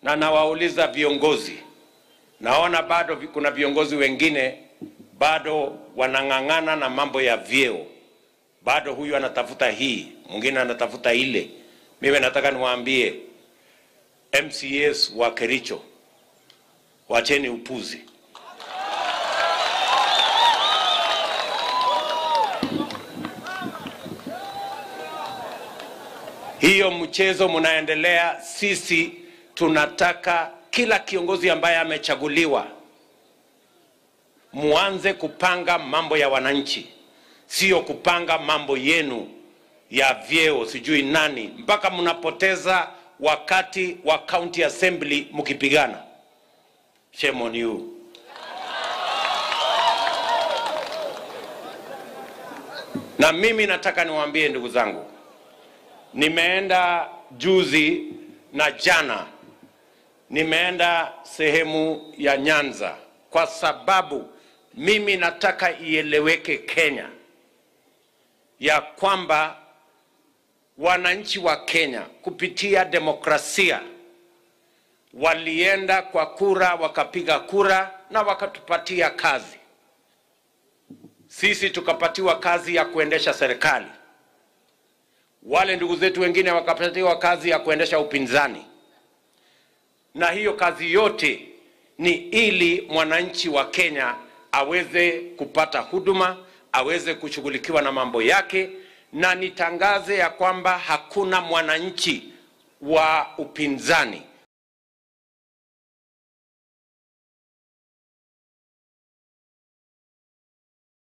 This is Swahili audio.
na nawauliza viongozi, naona bado vi- kuna viongozi wengine bado wanang'ang'ana na mambo ya vyeo, bado huyu anatafuta hii, mwingine anatafuta ile. Mimi nataka niwaambie MCAs wa Kericho, wacheni upuzi. hiyo mchezo mnaendelea. Sisi tunataka kila kiongozi ambaye amechaguliwa, muanze kupanga mambo ya wananchi, sio kupanga mambo yenu ya vyeo, sijui nani, mpaka mnapoteza wakati wa county assembly mkipigana. Shame on you. Na mimi nataka niwaambie ndugu zangu, nimeenda juzi na jana, nimeenda sehemu ya Nyanza kwa sababu mimi nataka ieleweke Kenya ya kwamba wananchi wa Kenya kupitia demokrasia walienda kwa kura, wakapiga kura na wakatupatia kazi. Sisi tukapatiwa kazi ya kuendesha serikali wale ndugu zetu wengine wakapatiwa kazi ya kuendesha upinzani, na hiyo kazi yote ni ili mwananchi wa Kenya aweze kupata huduma, aweze kushughulikiwa na mambo yake, na nitangaze ya kwamba hakuna mwananchi wa upinzani